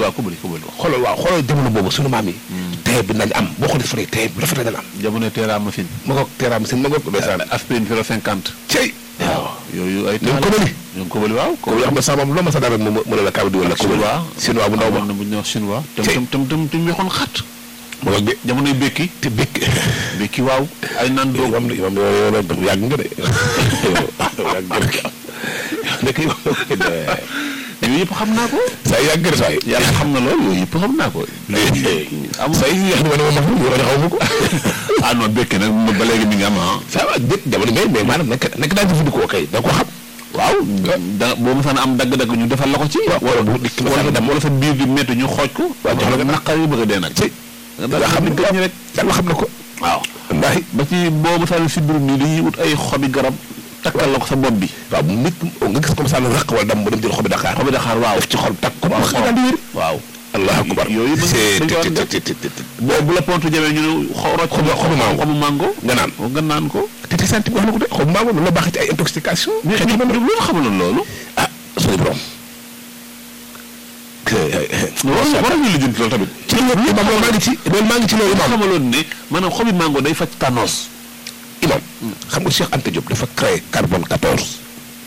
waaw kubali kubali xoolal waaw xoolal jamono boobu sunu maam yi tey bi nañ am boo xoolee fa tey bu rafet nañ am jamono teera machine ma ngoog teeraam seen ma ngoog ndeysaan aspirine kilo cinquante cey waaw yooyu ay ñoom kubali ñoom kubali waaw ko yoo xam ne sama maam loo ma sa dara mu mu ne la kaw di wala kubali chinois chinois bu ndaw ba amoon na bu ñuy wax chinois tam Cey. tam tam tam tam weexoon xat ma ngoog de jamonoy békki te békk békki waaw ay naan doog imam imam yow yow yow yàgg nga de yàgg nga de nekk imam yooyu yëpp xam naa ko saa yàgg nga de saa yi yàlla xam na loolu yooyu yëpp xam naa ko am saa yi yàq ni ma ne ma ma xam ne xaw ma ko ah non békki nag ba léegi mi ngi am ah ça va dëkk jamono mais mais maanaam nekk nekk daa jëfandikoo kay da ko xam waaw da boo mosaan am dagg-dagg ñu defal la ko ci wala bu dikk la wala wala sa biir di métti ñu xooj ko waaw jox la nga naqar yi bëgg a dee nag ci nga xam ne gëj rek yàlla xam na ko waaw wallaahi ba ci boo mosaan si biir nii dañuy wut ay xobi garab takkal la ko sa bopp bi waaw nit nga gis comme ça la raq wala dam mu dem jël xobi Dakar xobi Dakar waaw def ci xol takk ko waaw xanaa daal di wér waaw allahu akbar yooyu ba c'est dañ ko war a te te te te boo bu la pontu jamee ñu ne xo rocc Xobu- xobu mango. xobu mango nga naan nga naan ko te te santi wax na ko de xobu maamu loolu la baaxee ci ay intoxication mais xeetu mais noonu loolu xamaloon loolu ah suñu borom loolu war ñu lijjanti loolu tamit ci loolu imam loolu maa ngi ci loolu maa ngi ci loolu imam xamaloon ne maanaam xobi mango day faj tànnoos imam xam nga Cheikh Anta Diop dafa créé carbone 14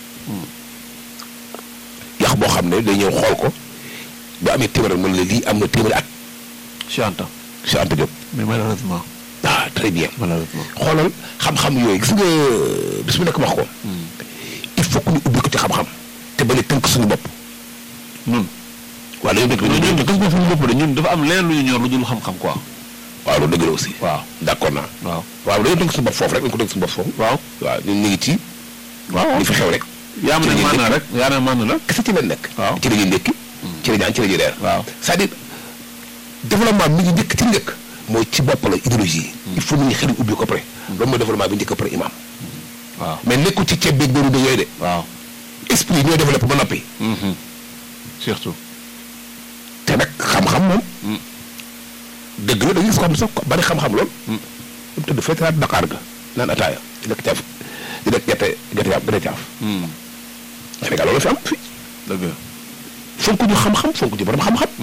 yax boo xam ne day ñëw xool ko bu amee téeméer mën la lii am na téeméeri at Cheikh Anta Cheikh Anta Diop mais malheureusement ah très bien malheureusement xoolal xam-xam yooyu gis nga bis bu nekk wax ko il faut que ñu ubbi ko ci xam-xam te bañ a tënk suñu bopp ñun waaw dañoo dëgg ñun dañoo ñun dëgg gis nga suñu bopp de ñun dafa am leneen lu ñu ñor lu dul xam-xam quoi waaw loolu dëgg la aussi waaw d'accord naa waaw waaw dañoo tënk suñu bopp foofu rek dañu ko tënk suñu bopp foofu waaw waaw ñun ñu ngi ci waaw li fi xew rek yaa ma ci ne la ñuy maana nekk. rek yaa ne maana la kese ci lañ nekk waaw. ci la ñuy nekki ci la ñuy añ ci la ñuy reer waaw c'est-à-dire développement mi ngi njëkk ci njëkk mooy ci bopp la idéologie yi il faut nit ñi xel yi ubbi ko pare loolu mooy développement bi njëkk pare imam waaw mais nekkul ci ceeb beeg bëru de yooyu de waaw esprit ñooy développé ba noppi surtout te nag xam-xam moom Mm. dëgg la da ngay gis ko xam ne sax ko bari xam-xam lool Mm. mu tëdd feetaraat Dakar ga naan ataaya di lekk caaf di lekk gerte gerte caaf gerte caaf Sénégal loolu fi am fi dëgg fonk ñu xam-xam fonk ñu borom xam-xam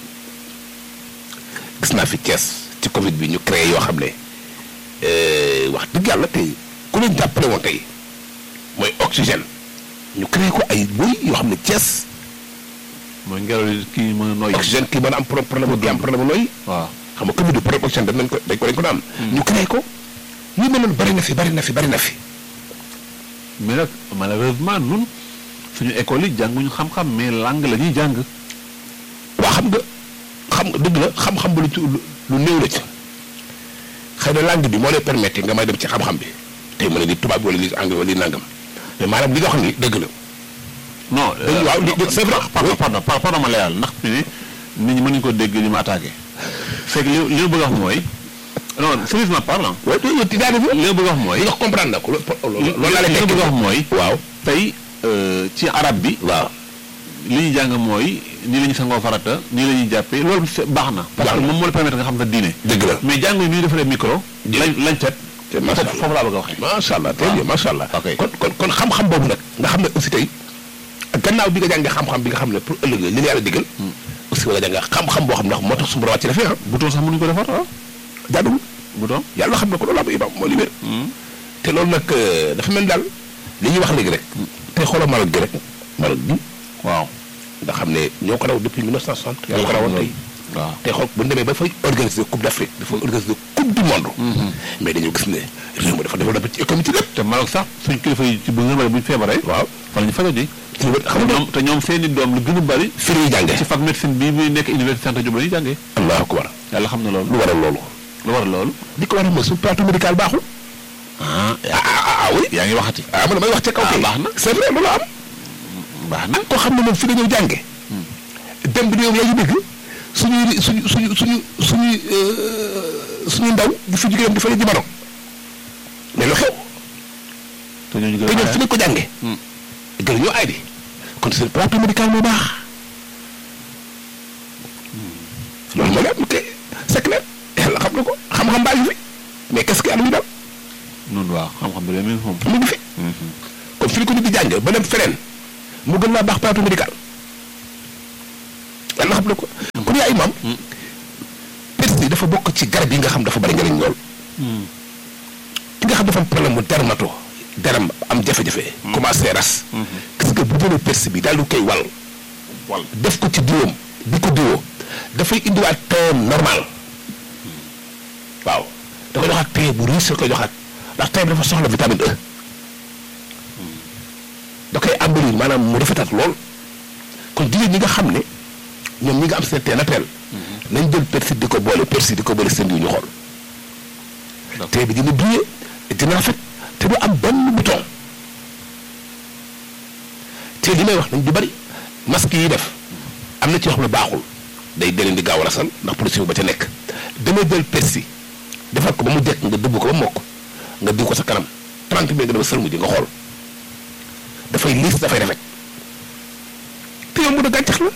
gis naa fi Thiès ci Covid bi ñu créé yoo xam ne euh, wax dëgg yàlla tey ku leen jàppale woon tey mooy oxygène ñu créé ko ay boy yoo xam ne Thiès mooy ngelaw li kii mën a noyyi oxygène kii mën a am pro- problème bu am problème bu nooy waaw xam nga Covid bi problème oxygène dañ ko dañ ko dañ ko daan ñu créé ko ñu mel noonu bari na fi bari na fi bari na fi mais nag malheureusement nun suñu école yi jànguñu xam-xam mais langue la ñuy jàng waa xam nga xam nga dëgg la xam-xam bu lu ci lu lu néew la ci xëy na langue bi moo lay permettre nga may dem ci xam-xam bi tey mën a di tubaab bi wala li anglais wala li nangam mais maanaam li nga xam ni dëgg la non Dañu- waaw, li- c'est vrai. pardon Oui. pardon par- pardon ma leeral ndax fi ne nit ñi mën nañu ko dégg li ma attaqué c'est que li li ma bëgg a wax mooy non sérieusement parlant waaye tey yow ti daane fi li ma bëgg a wax mooy li nga comprendre na ko loolu loolu laa lay li ma tekki bëgg a wax mooy waaw tey euh, ci arab bi waaw li ñuy jàng mooy nii la ñuy sangoo farata nii la ñuy jàppee loolu c'est- baax na parce Baax que na. moom moo la permettre nga xam sa diine dëgg la mais jàng yi ni ñu defaree micro lañ lañ cet te macha foofu allah foofu laa bëgg a waxee macha allah très waaw. bien macha allah Ok. kon kon kon xam-xam boobu nag nga xam ne aussi tey gannaaw bi nga jàngee xam-xam bi nga xam ne pour ëllëg la li la yàlla digal aussi wala jàng xam-xam boo xam ne ndax moo tax su borom wàcc defee ah bouton sax mënuñu ko defar ah jaaduwul bouton yàlla xam na ko loolu am imam moo li wér te loolu nag euh, dafa mel daal li ñuy wax léegi rek tey xoolal Maroc gi rek Maroc bi waaw nga xam ne ñoo ko raw depuis 1960 ñoo ko rawoon tey waaw tey xool bu ñu demee ba fay organiser coupe d'Afrique dafa organiser coupe du monde mais dañoo gis ne réew mi dafa développé ci économie ci lépp te Maroc sax suñ kilifa yi ci bu nga bëri bu ñu feebaree waaw fa la ñu fajoo ji ci lu xam nga ñoom te ñoom seeni doom lu gën a bëri fi ñuy jàngee ci fac médecine bii muy nekk université Anta Diop la ñuy jàngee allahu akbar yàlla xam na loolu lu waral loolu lu war loolu li ko waral mooy suñu plateau médical baaxul ah ah ah ah oui yaa ngi waxati ah man damay wax ca kaw Ah, kay baax na. c'est vrai loolu am baax na koo xam ne moom fi nga ñëw jànge dem bi yow yaa ngi dégg suñuy suñu suñu suñu suñuy suñu ndaw di fi jógee dem di fa ji Maroc mais lu xew te ñooñu te gën ñoom a fi nga ko jànge gën ñoo ay di kon seen plateau médical moo baax loolu moo leen te c'est clair yàlla xam na ko xam-xam baa ngi fi mais qu'est-ce que yàlla ñu daal noonu waaw xam-xam bi de même moom mu ngi fi kon fi ko nit di jànge ba dem feneen mu gën laa baax plateau médical yàlla xam na ko imam persil dafa bokk ci garab yi nga xam dafa bari njëriñ lool ki nga xam dafa am problème mu dermato deram am jafe-jafe commencé ras gis nga bu jëlee persil bi daal di koy wal wal def ko ci diwam di ko diwoo dafay indiwaat teem normal waaw da koy joxaat tee bu riche koy joxaat ndax tey dafa soxla vitamine E da koy embellir maanaam mu rafetaat lool kon jigéen ñi nga xam ne ñoom ñi nga am seen tee naturel nañ jël persil di ko boole persil di ko boole seen diw ñu xool tee bi dina briller dina rafet te du am benn bouton te li may wax nañ du bari masque yi def am na ci yoo xam ne baaxul day deleen di gaaw a rasal ndax production ba ca nekk damay jël persil defar ko ba mu jekk nga dëbb ko ba mokk nga diw ko sa kanam 30 minutes nga dama sëlmu ji nga xool dafay liis dafay rafet te yow mu da gàncax la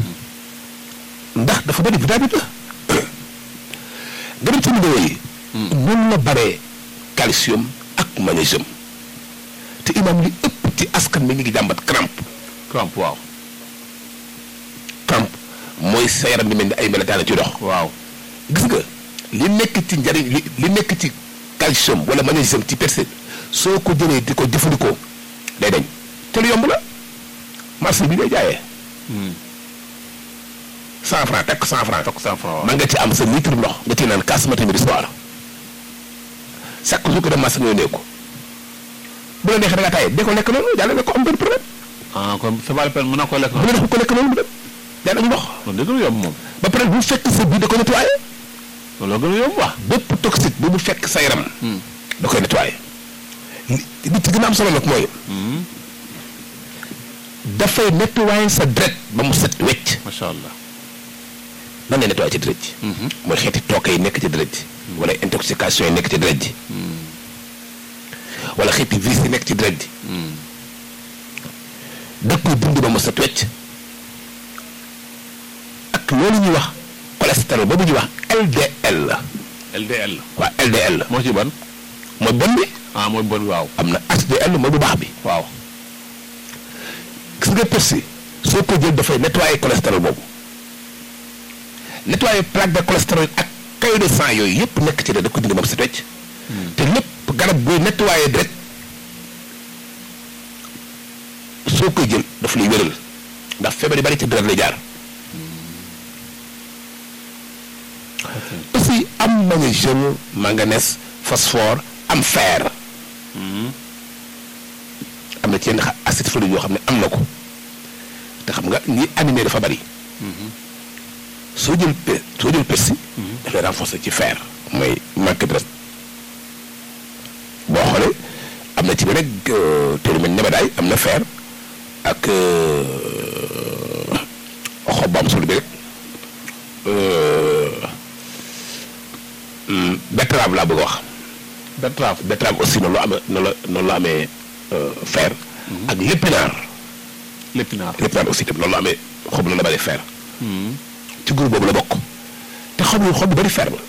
ndax dafa bëri vitamine la nga dem ci numéro yi noonu la baree calcium ak magnésium te imam li ëpp ci askan mi ngi ngi jàmbat crampe crampe waaw crampe mooy sa yaram di mel ni ay melataane ci dox waaw gis nga li nekk ci njariñ li li nekk ci calcium wala magnésium ci persil soo ko jëlee di ko jëfandikoo day dañ te lu yomb la marché bi ngay jaayee cent franc tekk cent franc tokk cent franc waaw man nga ci am sa litre ndox nga ci naan kaas matin midi soir chaque jour que dem marché nga yónnee ko bu la neexee da nga tàyyee de ko lekk noonu jàllale ko am benn problème ah kon c'est pas la peine mën naa ko lekk bu la neexee ko lekk noonu mu dem jàll ak ndox kon dëgg la yomb moom ba pare bu fekk sa biir da ko nettoyé loolu gën a yomb wax bépp toxique bu mu fekk sa yaram da koy nettoyé li li ci gën a am solo nag mooy dafay nettoyé sa deret ba mu set wecc macha allah nan lay nettoyé ci deret ji mooy xeeti tooke yi nekk ci deret ji wala intoxication yi nekk ci deret ji wala xeeti virus yi nekk ci deret ji da koy dindi ba mu set wecc ak loolu ñuy wax cholestérol boobu ñuy wax LDL la LDL waa LDL la moo ci ban mooy bon bi ah mooy bon waaw am na HDL mooy bu baax bi waaw gis nga persil soo ko jël dafay nettoyer cholestérol boobu nettoyer plaque de cholestérol ak caillot de sang yooyu yëpp nekk ci de da ko dindi ba mu set wecc te lépp garab buy nettoyer direct soo koy jël daf lay wéral ndax feebar yi bari ci deret lay jaar aussi am magnésium manganèse phosphore am fer am na ci yenn xa- acide folique yoo xam ne am na ko te xam nga ñi animé dafa bari soo jël pe soo jël persil dafay renforcer ci fer mooy manque de reste boo xoolee am na ci bi rek te lu mel nebedaay am na fer ak xob bu am solo bi rek betterave laa bëgg a wax betterave betterave aussi noonu la amee noonu la noonu la amee fer ak lépinaar lépinaar lépinaar aussi tam noonu la amee xob la la bari fer ci groupe boobu la bokk te xob yu xob yu bari fer la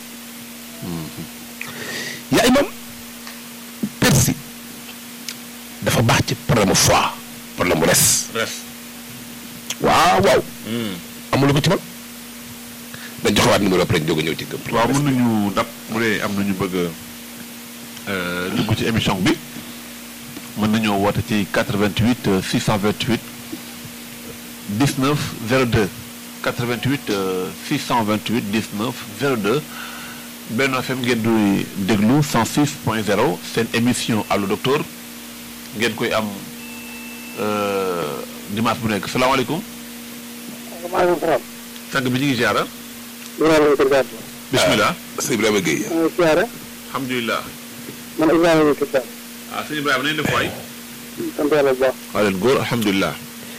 yaa imam persil dafa baax ci problème mu foie problème mu res res waaw waaw amul ko ci man dañ joxewaat numéro après jóg a ñëw ci gëm waaw mën nañu dab bu dee am nañu bëgg a dugg ci émission bi mën nañoo woote ci 88 euh, 628 19 02 88 euh, 628 19 02 Benno FM ngeen di déglu 106 point 0 seen émission allo docteur ngeen koy am euh, dimanche bu nekk salaamaaleykum maaleykum salaam. sang bi ñu ngi ziara ñu ngi lay déglu. bismillah sëñ Ibrahima Gueye maa ngi siyaare. alhamdulilah man Ibrahima Gueye Kër ah sëñ Ibrahima nañ def waay sant yàlla bu baax. waa leen góor alhamdulilah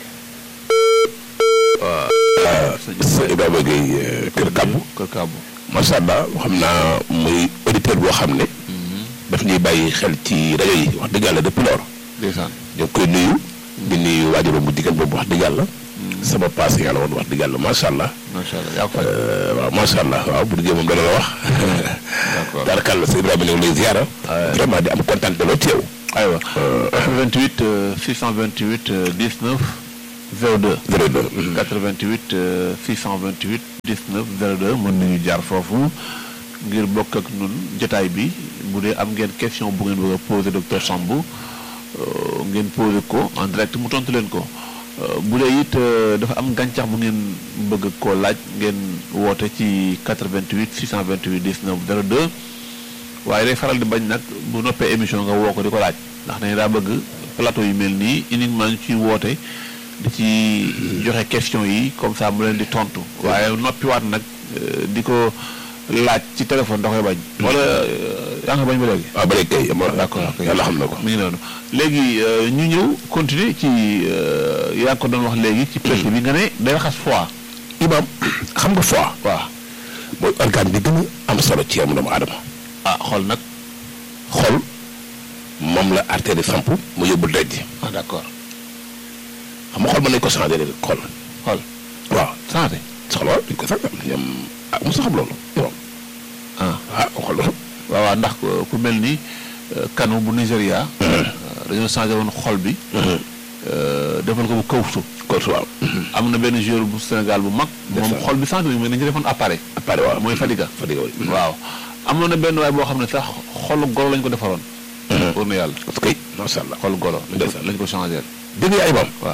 sëñ Ibrahima Gueye kër kàbbu kër Kaabu macha allah xam naa muy auditeur boo xam ne daf ñuy bàyyi xel ci rajo yi wax dëgg yàlla depuis lors ndeysaan ñu ngi koy nuyu di nuyu waajuram bu jigéen boobu wax dëgg yàlla sama passé yàlla woon wax dëgg yàlla macha allah macha allah yaa ko fay Euh, waaw macha allah waaw bu duggee moom dana la wax d'accord daanaka sëñ Ibrahima ñu ngi lay ziara vraiment di am kontaan de loo teew aywa 88 euh, 628 euh, 19 02 02 88 euh, 628 19 02 mën nañu jaar foofu ngir bokk ak nun jotaay bi bu dee am ngeen question bu ngeen bëgg a poser docteur Samb euh, ngeen poser ko en direct mu tontu leen ko Euh, bu dee it euh, dafa am gàncax bu ngeen bëgg koo laaj ngeen woote ci 88 628 19 02 waaye day faral di bañ nag bu noppee émission nga woo ko di ko laaj ndax dañu daa bëgg plateau yu mel nii uniquement ñu ciy woote di ci joxe question yi comme ça mu leen di tontu waaye noppiwaat nag euh, di ko laaj ci téléphone da koy bañ. wala euh, yaa ngi koy bañ ba léegi. waaw ba léegi kay ma d'accord ok yàlla xam na ko mi ngi noonu léegi euh, ñu ñëw continuer ci euh, yaa ngi ko doon wax léegi. ci presse bi nga ne day raxas foie. imaam xam nga foie waaw mooy organe bi gën a am solo ci yaramu doomu aadama ah xool nag xol moom la artère di samp mu yóbbu deret ji ah d'accord xam nga xol mën nañu ko changé léegi xol xool waaw santé soxla waaw dañu ko changé ñoom ah mosu xam loolu imaam ah ah xol la waaw waaw ndax euh, ku mel ni euh, kanu bu Nigéria. euh, dañoo changé woon xol bi. euh, defal ko bu kawsu. kawsu waaw am na benn joueur bu Sénégal bu mag. moom Ndeysaan. xol bi changé nañu mais dañu defoon appareil. appareil waaw mooy Fadiga. Fadiga oui. waaw amoon na benn waay boo xam ne sax xolu golo lañ ko defaroon. pour na yàlla parce que macha allah xolu golo. lañ ko Ndeysaan. lañ ko changé. dégg nga imaam waaw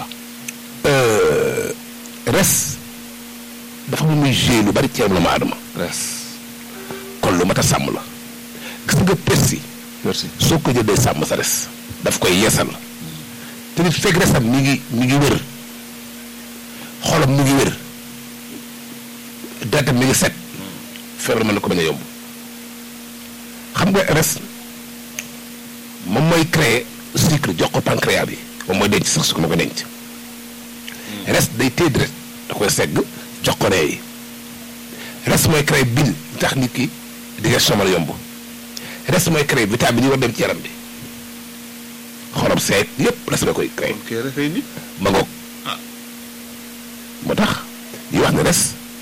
res dafa mu muy joué lu bari ci yaram doomu aadama res. kon lu mat a sàmm la gis nga persi merci. soo ko jëlee sàmm sa res daf koy yeesal te nit fekk resam mi ngi mi ngi wér xolam mi ngi wér deretam mi ngi set feebar mën na ko bañ a yomb xam nga res moom mooy créer sucre jox ko pancréas bi moom mooy denc sax su ko ma ko denc res day téye deret da koy segg jox ko ree yi res mooy créer bile tax nit ki digestion mën a yomb res mooy créer vitamine yi war dem ci yaram bi xorom seet yépp res la koy créer ok refay nit. ma ngoog moo tax yi wax ne res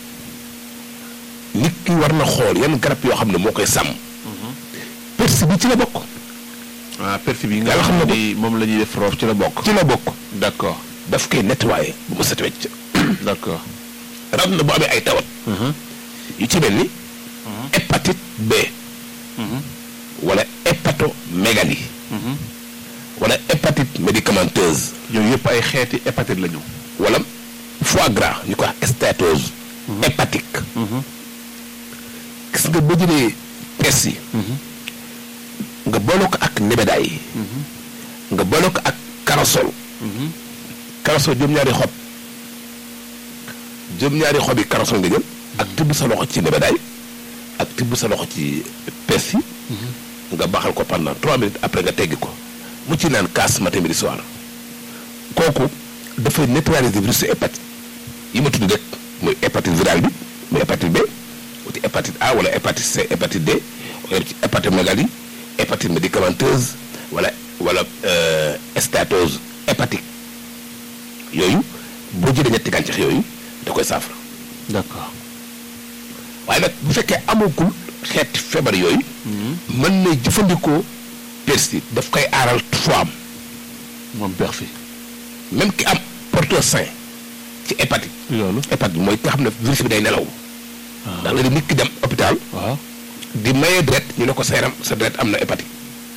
nit ki war na xool yan garab yoo xam ne moo koy sàmm persi bi ci la bokk ah perfi bi nga Yàlla xam na ko. ni moom la ñuy def roof ci la bokk. ci la bokk d'accord daf koy nettoyer bu mu set wecc d'accord. ram na bu amee ay tawat yu ci mel ni hépatite B wala hépatomégalie wala hépatite médicamenteuse yooyu yëpp ay xeeti hépatite la ñu. wala foie gras ñu ko wax stéatose hépatique gis nga boo jëlee pes yi nga boole ko ak nebedaay yi nga boole ko ak karasol karasol juróom-ñaari xob juróom-ñaari xob yi karasol nga jël ak tibb sa loxo ci nebedaay ak tibb sa loxo ci pes yi nga baxal ko pendant trois minutes après nga teggi ko mu ci naan kaas matin midi soir kooku dafay neutraliser virus hépatite yi ma tudd rek muy hépatite virale bi muy hépatite B wuti hépatite A wala hépatite C hépatite D wala ci hépatomégalie hépatite médicamenteuse wala wala euh, stéatose hépatique yooyu boo jëlee ñetti gàncax yooyu da koy saafara d'accord. waaye nag bu fekkee amagul xeeti feebar yooyu mën na jëfandikoo persil daf koy aaral foie am moom perfi. même ki am porteur sain ci hépatite loolu. hépatite mooy nga xam ne virus bi day nelaw ndax léegi nit ki dem hôpital waaw. di maye deret ñu ne ko sa yaram sa deret am na hépatite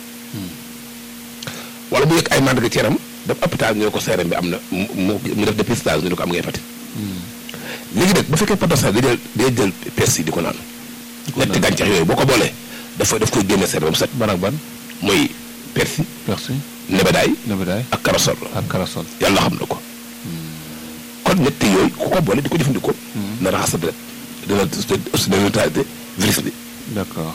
wala mu yëg ay mandarga ci yaram dem hôpital ñu ne ko sa yaram bi am na mu mu mu def dépistage ñu ne ko am nga hépatite léegi nag bu fekkee porteur sain day jël day jël persil di ko naan ñetti gàncax yooyu boo ko boolee dafa daf koy génne sa yaram set ban ak ban. mooy persil perfi. nebedaay nebedaay. ak karasol ak karasol. yàlla xam na ko kon ñett yooyu ku ko boole di ko jëfandikoo na raxas sa deret dina aussi dina neutralité virus bi d'accord.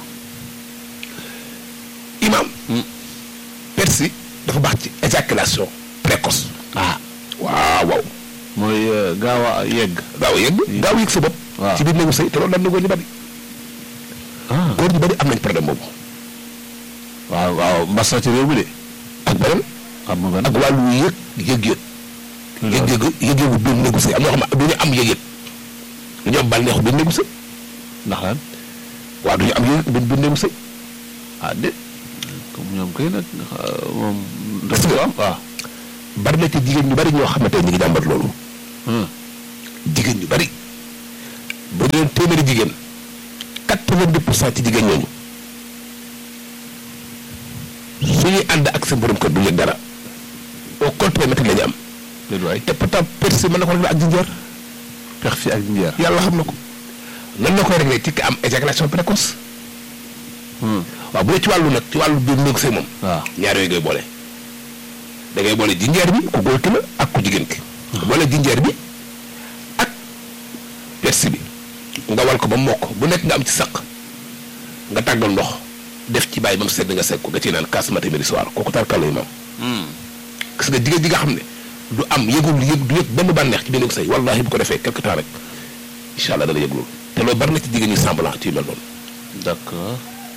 imam persil dafa baax ci éjaculation précoce ah. waaw waaw mooy euh, gaaw a yegg. gaaw a yegg gaaw a yëg sa bopp waaw. ci biir néegu sëy te loolu daan na góor ñu bari ah. góor ñu bari am nañ problème boobu waaw waaw mbas na ci réew mi de. ak beneen am na benn. ak wàllu yëg yëg-yëg yëg-yëg yëg-yëgu biir néegu sëy am ñoo xam ne du ñu am yëg-yëg du ñu am bànneexu biir néegu sëy ndax lan. waaw du ñu am yëg biir biir néegu sëy ah déet. comme ñoom kay nag euh, moom. Parce que- am waaw. bari na ci jigéen ñu bari ñoo xam ne tey ñu ngi jàmbat loolu jigéen ñu bari bu ñu leen téeméeri jigéen quatre-vingt-dix pour cent ci jigéen ñooñu suñuy ànd ak seen borom kër du yëg dara au contraire métti la ñu am déedéet waay te pourtant persi mën na ko régler ak jinjeer persi ak jinjeer. yàlla xam na ko nan la koy régler ci ki am éjaculation précoce waaw bu dee ci wàllu nag ci wàllu biir néeg sëy moom waaw ñaar yooyu ngay boole da ngay boole jinjeer bi ku góor ki la ak ku jigéen ki boole jinjeer bi ak persi bi nga wal ko ba mokk bu nekk nga am ci saq nga tàggal ndox def ci bàyyi ba mu sedd nga segg ko nga ciy naan kaas matin midi soir kooku tarkal lay maam gis nga jigéen ji nga xam ne du am yëgul yëg du yëg benn bànneex ci benn sëy wallahi bu ko defee quelque temps rek incha allah dana yëg loolu te loolu bari na ci jigéen ñi semblant ci yu mel noonu d'accord.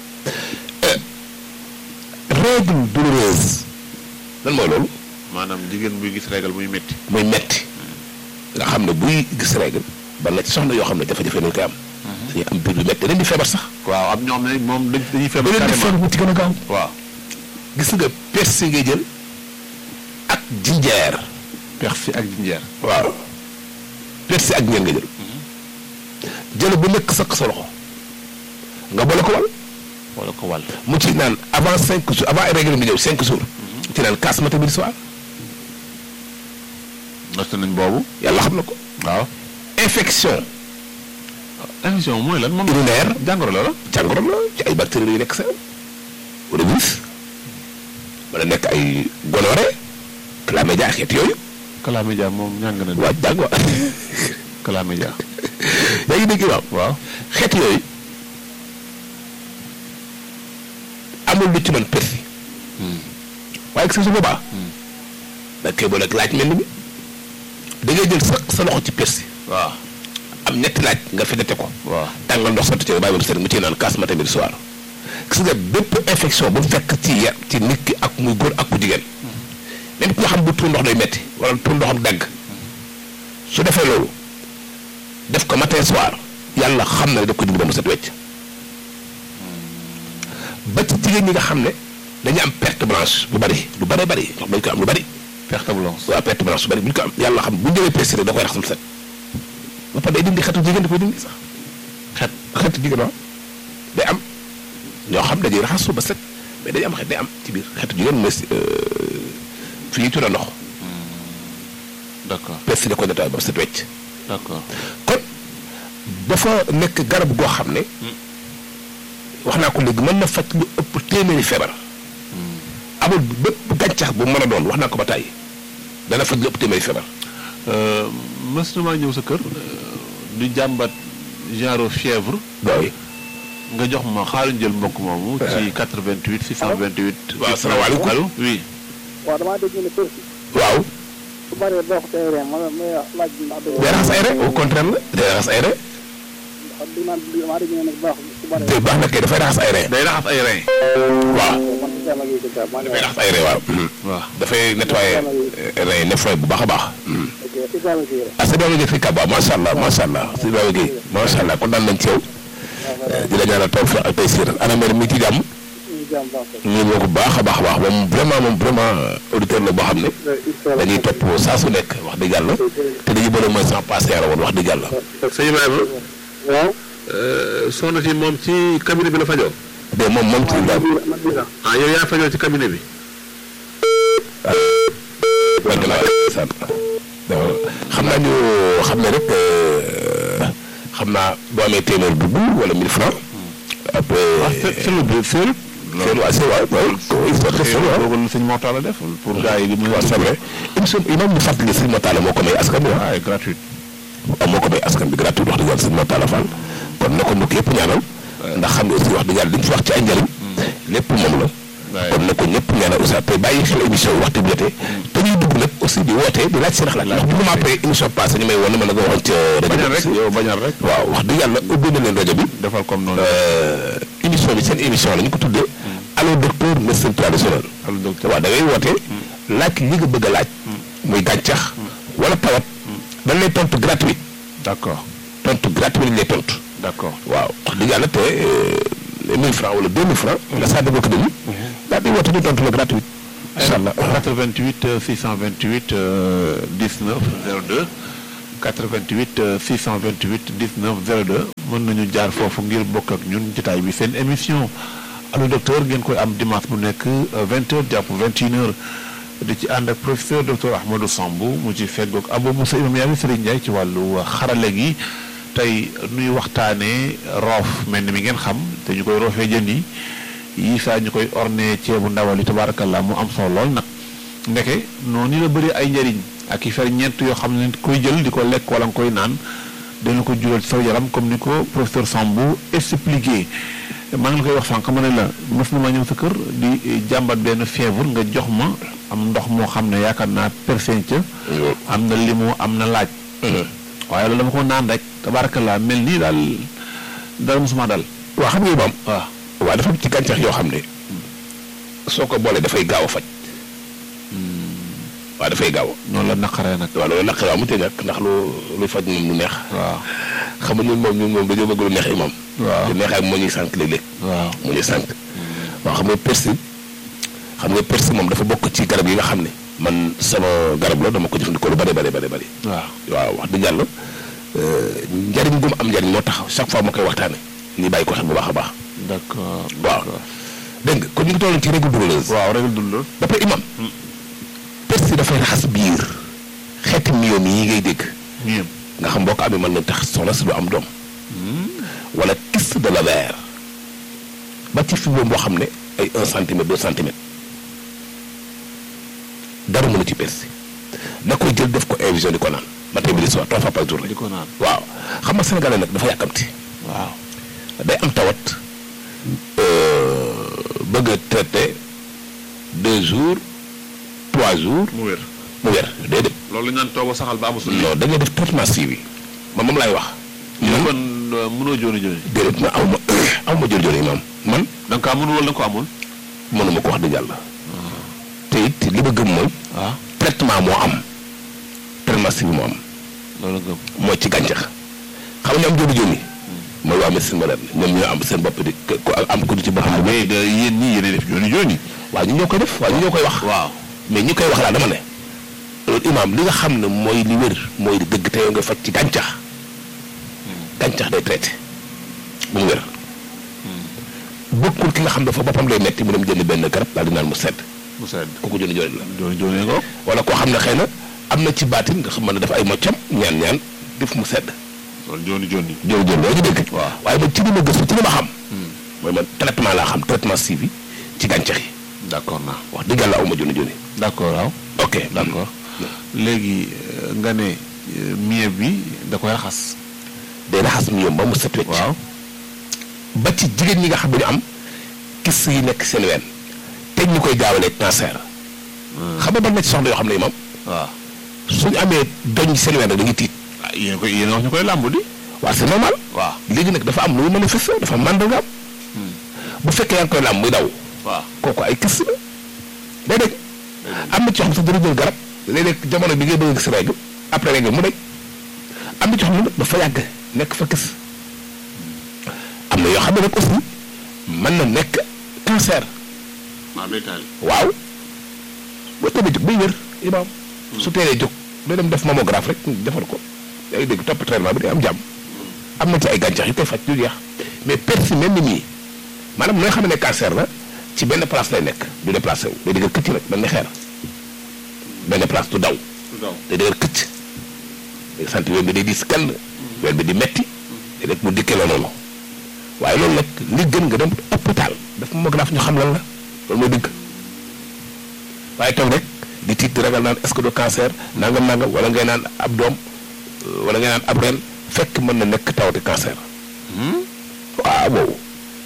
règle douloureuse lan mooy loolu maanaam jigéen buy gis régal muy métti. muy metti nga xam ne buy gis règle ba na ci soxna yoo xam ne jafe-jafe nañu koy am dañuy am biir bu metti dañ di feebar sax waaw am ñoom ne moom dañ dañuy feebar da leen di feebar carrément. mu ci gën a gaaw waaw gis nga persi ngay jël ak jinjeer persi ak jinjeer. waaw persi ak ñeen nga jël jël bu nekk sakk sa loxo nga boole ko wal wala ko wàll. mu ci naan avant cinq jours avant ay règle bi ñëw cinq jours ci naan kaas matin midi soir natt nañ boobu. yàlla xam na ko waaw. infection émission mooy lan moom. urinaire jàngoro la la. jàngoro la ci ay bactéries yu nekk sa wala virus wala nekk ay gonorrhée chlamydia xeet yooyu Kalamédia moom ñàng na. waa jàng wa Kalamédia. yaa ngi dégg waaw waaw. xeet yooyu amul lu ci mën persi waaye gis nga su boobaa da koy boole ak laaj mel ni bi da ngay jël sa sa loxo ci persi waaw. am ñetti laaj nga fedete ko waaw. tàngal ndox sotti ci nga bàyyi ba mu sedd mu ciy naan kaas matin midi soir gis nga bépp infection bu fekk ci ya ci nit ki ak muy góor ak ku jigéen même ki nga xam bu tuur ndox day metti wala tuur ndoxam dagg su defee loolu def ko matin soir yàlla xam na ne daf ko dindi ba mu set wecc ba ci jigéen ñi nga xam ne dañu am perte blanche bu bari lu bari bari ndax dañ ko am lu bari perte blanche. waaw perte blanche bu bari bu ñu ko am yàlla xam bu ñu jëlee peste da koy raxas mu set ba pare day dindi xetu jigéen da koy dindi sax xet xetu jigéen waaw day am ñoo xam dañuy raxasu ba set mais day am xet day am ci biir xetu jigéen mais fi ñuy tuura ndox d'accord peste da koy nettoyé ba mu set wecc d'accord. kon dafa nekk garab goo xam ne wax naa ko léegi mën na faj lu ëpp téeméeri feebar amul bépp gàncax bu mën a doon wax naa ko ba tàyyi dana faj lu ëpp téeméeri feebar mës na maa ñëw sa kër. du jàmbat genre fièvre. waaw nga jox ma xaaruñ jël mbokk moomu. ci 88 628. waaw salaamaaleykum. allo oui. waaw damaa dégg ne persi waaw su bëree boo ko tey reen ma may laaj ndax dëgg day raxas ay rek au contraire la day raxas ay rek ndax di naan damaa dégg ne nag baax su bëree te baax na kay dafay raxas ay rek day raxas ay rein. waaw man si sama gi dëgg maa ngi dafay raxas ay rek waaw waaw. dafay nettoyer rek nettoyer bu baax a baax ok Ibrahima Gueye la ah c'est bien nga fi kaba macha allah macha allah si Ibrahima Gueye macha allah kontaan nañ ci yow di la ñaanal tawfiq ak taysir ana mel mi ci jàmm ñu jàmm baax ko ñu boo ko baax a baax a baax moom vraiment moom vraiment auditeur la boo xam ne dañuy topp saa su nekk wax dëgg yàlla te dañuy bëri mooy sans passer la woon wax dëgg yàlla sëñ Ibrahima. waaw soxna si moom ci cabinet bi la fajoo. de moom moom ci Ibrahima man bi la ah yow yaa fajoo ci cabinet bi. wàññi naa sant xam naa ñu xam ne rek xam naa boo amee téeméer dugg wala 1000 francs après ah c'est c'est le but c'est le. seen waa seen waa waaw histoire de xëy seen na waa boobu la sëñ Mortala la def pour gars yi di mën waaw c'est vrai émission imam ñu fàttali sëñ Motala moo ko may askan bi ah gratuite. waaw moo ko may askan bi gratuit wax dëgg yàlla sëñ Motala Fall kon na ko mbokk yëpp ñaanal ndax xam nga aussi wax dëgg yàlla li ñu fi wax ci ay njëriñ lépp moom la waaye kon na ko ñëpp ñaanal aussi te bàyyi xel émission yi waxtu bi jotee te ñuy dugg nag aussi di wootee di laaj seen xalaat ndax bu ma après émission passée ñu may woon ne ma la nga waxoon ca rajo bañal rek bi yow bañal rek. waaw wax dëgg yàlla ubbi na leen rajo bi defal comme noonu. émission bi seen émission la ñu ko tuddee allo docteur médecine traditionnel allo docteur. waaw da ngay wootee laaj li nga bëgg a laaj muy gàncax wala tawat dañ lay tontu gratuit d'accord tontu gratuit lañ lay tontu d'accord. waaw wax dëgg yàlla te mille francs wala deux mille francs nga saa dëgg ko dañu daal di woote ñu tontu la gratuit incha allah 88 628 euh, 19 02 88 euh, 628 19 02 mën nañu jaar foofu ngir bokk ak ñun jotaay bi seen émission allo docteur ngeen koy am dimanche bu nekk 20h jàpp 21h di ci ànd ak professeur docteur Ahmadou Samb mu ci feggoog Abou Moussa Imam Yaabi Serigne Ndiaye ci wàllu xarale gi tey nuy waxtaanee roof mel ni mi ngeen xam te ñu koy roofee jën yi yii saa ñu koy orne ceebu ndawal yi tabaarakallaa mu am solo lool nag ndeke noonu la bëri ay njëriñ ak i fer ñeent yoo xam ne koy jël di ko lekk wala nga koy naan dana ko jural ci sa yaram comme ni ko professeur Sambou expliqué maa ngi la koy wax sànq ma ne la mës na ma ñëw sa kër di jàmbat benn fièvre nga jox ma am ndox moo xam ne yaakaar naa persenca am na limu am na laaj waaye loolu dama ko naan rek tabaarakallaa mel nii daal dara mosuma dal waaw xam nga Imaam waaw waaw dafa am ci gàncax yoo xam ne soo ko boolee dafay gaaw a faj waaw dafay gaaw noonu la naqaree nag waaw loolu naq waaw mu te ñàkk ndax lu luy faj moom lu neex waaw xam nga ñun moom ñun moom dañoo bëgg lu neex Imaam waaw lu neex ak moo ñuy sànq léeg-léeg waaw moo ñuy sànq waaw xam nga persil xam nga persil moom dafa bokk ci garab yi nga xam ne man sama garab la dama ko jëfandikoo lu bari bari bari bari waaw waaw wax dëgg yàlla njariñ gu mu am njariñ moo tax chaque fois ma koy waxtaane ni bàyyi ko xel bu baax a baax d'accord waaw dégg nga kon ñu ngi tolloon ci règle douloureuse waaw rek dund la ba pare imam persil dafay raxas biir xeeti miyom yi ngay dégg ñeem nga xam boo ko amee mën na tax soxna si du am doom wala kyste de l'ovaire ba ci fibrome boo xam ne ay un centimètre deux centimètres dara mënu ci persil da koy jël def ko infusion di ko naan matin midi soir trois fois par jour di ko naan waaw xam nga sénégalais nag dafa yàkkamti waaw day am tawat bëgg a traité deux jours trois jours mu wér mu wér déedéet loolu la ñu naan toog a saxal ba amusul non da ngay def traitement suivi man moom laay wax ñu man kon euh, mënoo jooni jooni déedéet ma aw ma aw ma jël-jël imam man da nga kaa mënul wala da nga ko amul mënuma ko wax dëgg yàlla te it li ma gëm mooy waaw traitement moo am traitement suivi moo am loolu gëm mooy ci gàncax xam nga ñu am jëlu jëli mooy waa médecine moderne ñoom ñoo am seen bopp di ko am ko di ci boppam bu mais da yéen ñii yéen def jooni jooni waaw ñu ñoo koy def waaw ñu ñoo koy wax waaw mais ñi koy wax laa dama ne loolu imaam li nga xam ne mooy li wér mooy li dëgg te yow nga faj ci gàncax gàncax day traité bu mu wér bokkul ki nga xam dafa boppam lay metti mu dem jënd benn garab daal di naan mu sedd mu sedd kooku jënd jooju la jooni jooni nga wala koo xam ne xëy na am na ci baatin nga xam mën na def ay moccam ñaan ñaan def mu sedd loolu jooni jooni jooju jooju loo ci dégg waaw. waaye man ci li ma gëstu ci li ma xam mooy man traitement laa xam traitement suivi ci gàncax yi d'accord naa wax dëgg yàlla awma joni joni d'accord waaw ok d'accord léegi euh, nga ne euh, mieux bi da koy raxas day raxas mi yom ba mu set wecc waaw ba ci jigéen ñi nga xam ne ñu am kis yi nekk seen ween te ñu koy jaawalee cancer xam nga ban na ci soxna yoo xam ne imam waaw suñu amee doñ seen ween rek dañuy tiit ah yéen koy yéen wax ñu koy làmb di waaw c'est normal waaw léegi nag dafa am lu muy manifesté dafa am màndargaam bu fekkee yaa ngi koy làmb muy daw waaw kooku ay kis la day dégg am na ci yoo xam sax dana jël garab léeg-léeg jamono bi ngay bëgg a gis règle après règle mu daj am na ci yoo xam ne nag dafa yàgg nekk fa kis am na yoo xam ne nag aussi mën na nekk cancer waaw day taal waaw boo tëbee jóg bay wér imaam su teelee jóg day dem def mammographe rek defal ko yaa ngi dégg topp traitement bi day am jàmm am na ci ay gàncax yu koy faj du jeex mais persil mel ni mii maanaam nooy xam ne cancer la ci benn place lay nekk du déplacé wu day dëgër këcc nag benn xeer benn place du daw day dëgër këcc day sant ween bi day diis kenn ween bi di metti day rek mu dikkee la noonu waaye loolu nag li gën nga dem hôpital daf mammographe ñu xam lan la loolu mooy dëgg waaye toog rek di tiit di ragal naan est-ce que du cancer nangam nangam wala ngay naan ab doom euh, wala ngay naan ab ren fekk mën na nekk tawati cancer waaw boobu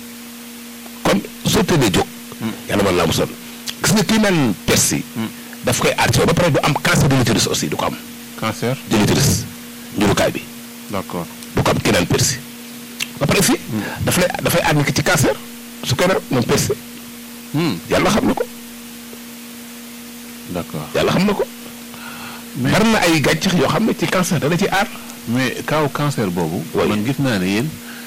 kon soo tëddee jóg yàlla mën laa musal gis nga kii naan persil daf koy aar ci yow ba pare du am cancer de l'utérus aussi du ko am cancer de l'utérus njurukaay bi d'accord du ko am kii naan persil ba pare si daf lay dafay aar nit ki ci cancer su koy naan moom persil yàlla xam na ko d'accord yàlla xam na ko mais bari na ay gàncax yoo xam ne ci cancer dana ci aar mais kaw cancer boobu Oui. man gis naa ne yéen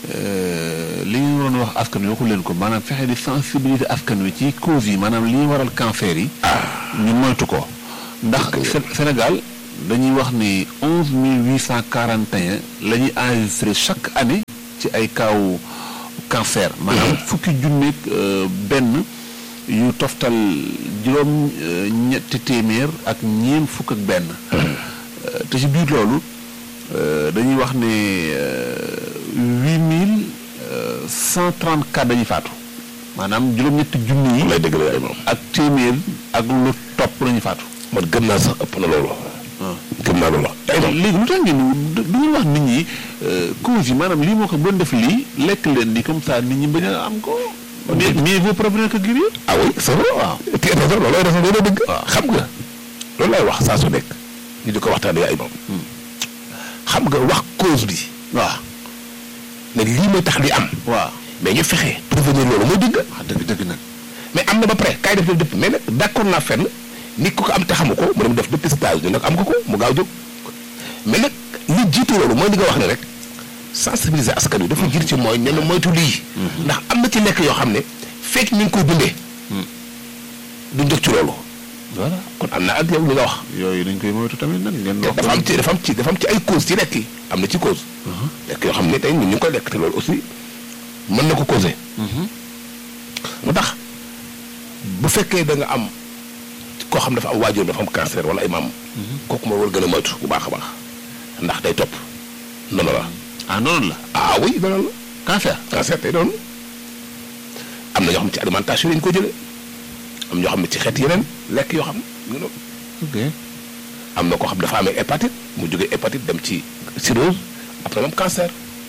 li ñu waroon wax askan wi waxu leen ko maanaam fexe di sensibiliser askan wi ci cause yi maanaam li waral cancer yi. ñu moytu ko. ndax Sénégal dañuy wax ni onze mille huit cent quarante et un la ñuy enregistré chaque année ci ay kaaw cancer. maanaam fukki junneeg benn yu toftal juróom ñetti téeméer ak ñeent fukk ak benn. te ci biir loolu dañuy wax ne huit mille cent trente quatre dañuy faatu maanaam juróom-ñetti junni yi. lay dëgg la moom. ak téeméer ak lu topp lañuy faatu. man gëm naa sax ëpp na loolu. gëm naa loolu. léegi lu tax ngeen du ñu wax nit ñi cause yi maanaam lii moo ko doon def lii lekk leen ni comme ça nit ñi bañ a am ko. mais mieux vaut prévenir que guérir. ah oui c'est vrai waaw. te raison loolu raison loolu dëgg. xam nga loolu lay wax saa su nekk. ñu di ko waxtaanee ay moom. xam nga wax cause bi. waaw. ne lii mooy tax li am. waaw mais ñu fexe prévenir loolu mooy dëgg. wax dëgg dëgg nag. mais am na ba pare kaay def def dëpp mais nag d'accord naa fenn nit ku ko am te xamu ko mu dem def dépistage ñu nag am ko ko mu gaaw jóg mais nag li jiitu loolu mooy li nga wax ne rek sensibiliser askan wi dafa jiitu ci mooy ne moytu lii. ndax am na ci lekk yoo xam ne fekk ñu ngi koy dundee. duñ jóg ci loolu. voilà kon am na ak yow li nga wax. yooyu dañ koy moytu tamit nag ngeen wax. dafa am ci dafa am ci dafa am ci ay cause ci lekk yi am na ci cause. lekk yoo xam ne tey ñun ñu ngi koy lekk te loolu aussi mën na ko causer. mu tax bu fekkee da nga am koo xam dafa am waajur dafa am cancer wala ay maam. kooku moo war gën a moytu bu baax a baax ndax day topp noonu la. ah noonu la. ah oui noonu la. cancer. cancer tey doon am na ñoo xam ci alimentation lañ ko jëlee am ñoo xam ne ci xeet yeneen lekk yoo xam ne ñu ok. am na koo xam dafa amee hépatite mu jógee hépatite dem ci cirrhose après moom cancer.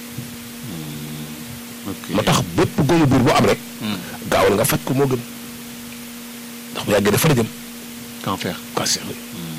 ok moo tax bépp góomu biir boo am rek. gaawal nga faj ko moo gën ndax bu yàggee dafa la jëm cancer. cancer bi.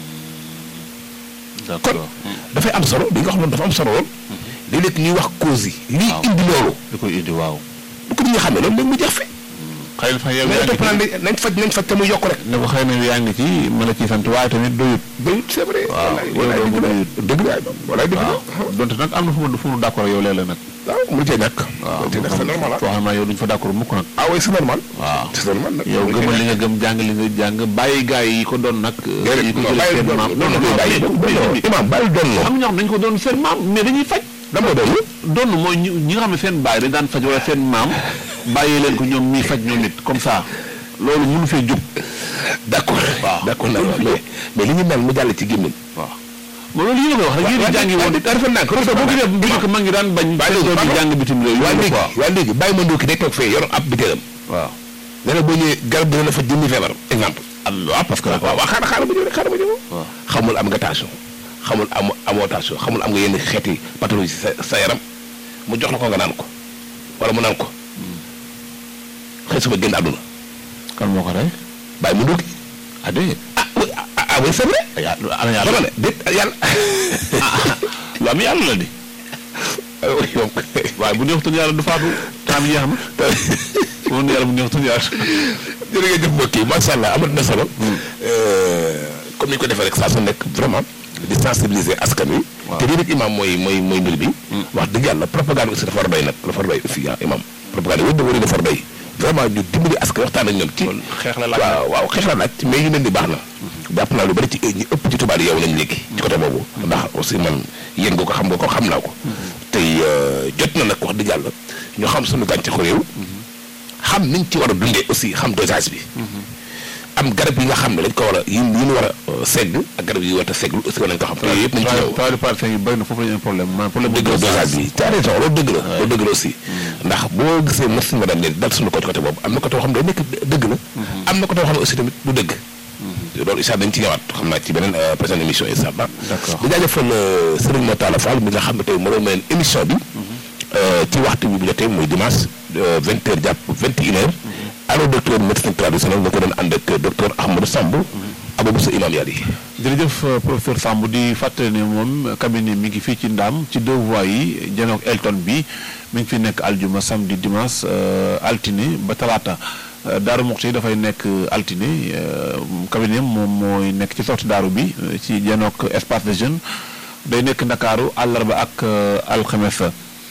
kon d'accord. dafay am solo li nga xam ne dafa am solo lool. léeg-léeg ñuy wax cause yi. lii waaw. indi loolu. li koy indi waaw. bu ko nit ñi xamee loolu léegi mu jeex fi. xëy na fa yow mais yaa ngi topp naan ci nañ nañ faj nañ faj te muy yokk rek. ne ko xëy na yaa ngi ci ma la ciy sant waaye tamit doyut. doyut c'est vrai. waaw wallaay wallaay yow dëgg la dëgg la wallaay dëgg la. waaw donte nag am na fu mu fu mu d'accord ak yow léeg-léeg nag. waaw mu cee ñàkk. waaw mu cee ñàkk c'est normal ah. foo xam ne yow duñ fa d'accord mukk nag. ah oui c'est normal. waaw c'est normal nag. yow gëmal li nga gëm jàng li nga jàng bàyyi gaa yi ko doon nag. yi ko jëlee seen maam non non non bàyyi mais- imaam bàyyi doon loo. am na ñoo xam dañu ko doon seen maam mais dañuy faj. lan moo doon doon mooy ñi ñi nga xam ne seen baay dañ daan faj wala seen maam bàyyi leen ko ñoom ñuy faj ñoom it comme ça loolu mënu fee jóg. d'accord. waaw. d'accord nag mais mais li ñu mel mu jàll ci gémmiñ. waaw ma loolu yéen a koy wax rek yéen a jàngi woon. dafa nànk parce que boo gisee bu njëkk mag ñi daan bañ. seen doom yi jàng bitim réew waa yooyu léegi quoi. waa léegi bàyyi ma ndóoki day toog fee yor ab bitéelam waaw. nee na boo ñëwee garab dina la fa jëndi feebar exemple am waaw parce que. waaw waaw xaaral xaaral ma ñëw rek xaaral ma ñëw waaw. xamul am nga tension xamul am amoo tension xamul am nga yenn xeeti pathologie sa sa yaram mu jox la ko nga naan ko wala mu naan ko xëy suba génn àdduna kan moo ko rey. bàyyi ma ndóoki ah déedéet. ah oui ah ah oui c'est vrai yaa ana yàlla. dama ne déet yàlla lu am yàlla la di. ah oui moom waaye bu neexutoon yàlla du faatu temps bi jeex na. woon yàlla bu neexutoon yàlla. jërëjëf mbokk yi macha allah amat na solo. comme ni ñu ko defee rek saa su nekk vraiment di sensibiliser askan wi. waaw. te lii rek imam mooy mooy mooy mbir bi. wax dëgg yàlla propagande aussi dafa war a doy nag dafa war a doy aussi ah imam propagande wër na wër dafa war a doy vraiment ñu dimbali askan waxtaan ak ñoom. ci Kon xeex la laaj. waaw waaw xeex la laaj mais yu mel ni baax na. jàpp naa lu bari ci ñi ëpp ci tubaab yi yow nañ léegi. ci côté boobu. ndax aussi man yéen nga ko xam nga ko xam naa ko. tey euh, jot na nag wax dëgg yàlla ñu xam suñu gàncaxu réew. xam niñ ci war a dundee aussi xam dosage bi. am garab yi nga xam ne dañ ko war a yi yi ñu war a euh, segg ak garab yi war a segg aussi war nañ ko xam. te yooyu yëpp nañ ci ñëw. travail de parcelle yi bëri na foofu la ñu am problème maanaam problème dëgg la dosage bi t'as raison loolu dëgg la loolu dëgg la aussi ndax boo gisee merci madame ne dal suñu côté côté boobu am na côté boo xam ne day nekk dëgg la am na côté boo xam ne aussi tamit du dëgg loolu isa dañ ci ñëwaat xam naa ci beneen euh, prochaine émission incha allah D'accord. di jaajëfal euh, Serigne Motala Fall mi nga xam ne tey moo doon mayoon émission bi euh, ci waxtu bi bu jotee muy dimanche vingt heures jàpp vingt et une heures allo docteur médecine traditionnelle nga ko doon ànd ak docteur Ahmadou Samb Ababou sa imam yàlla yi jërëjëf euh, professeur Samb di fàttali ne moom cabinet mi ngi fii ci Ndaam ci deux voies yi janook Elton bi mi ngi fi nekk aljuma samedi dimanche euh, altine ba talaata Euh, Daaru Muxti dafay nekk euh, altine euh, cabinet moom mooy nekk ci sorti daaru bi euh, ci janook espace de jeune day nekk Ndakaaru àllarba ak euh, alxames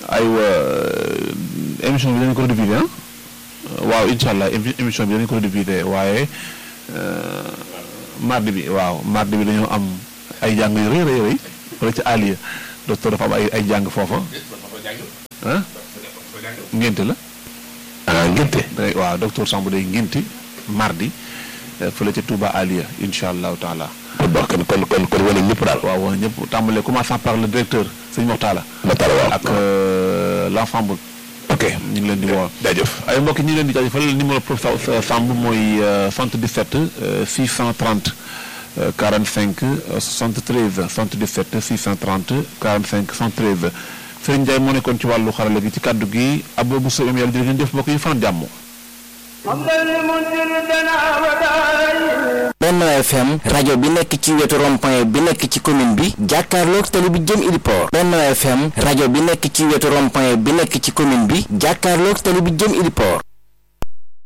aywa émission bi dañu ko rediffuser ah waaw incha allah émi- émission bi dañu ko rediffuser waaye euh, mardi bi waaw mardi bi dañoo am ay jàng yu rëy rëy rëy wala ci Aliya docteur dafa am ay ay jàng foofa ah ngénte la ah ngénte day waaw docteur Samb day ngénte mardi euh, fële ca Touba Aliya incha allahu taala kon bon kon kon kon kon wane ñëpp daal waaw waaw ñëpp tàmbalee commençant par le directeur sëñ Moxtaala ma tala waaw ak euh, l'ensemble ok ñu ngi leen di woo jaajëf ay mbokk ñu ngi leen di jaajëfal numéro professeur Samb mooy euh, 77 euh, 630 euh, 45 euh, 73 77 630 45 73 Serigne Ndiaye moo nekkoon ci wàllu xarala gi ci kàddu gi Abou Bousso yàlla jërë ngeen jëf mbokk yi fan jàmm. Benno FM rajo bi nekk ci wetu rond-point bi nekk ci commune bi jàkkaarloog tali bi jëm Iliport Benno FM rajo bi nekk ci wetu rond-point bi nekk ci commune bi jàkkaarloog tali bi jëm Iliport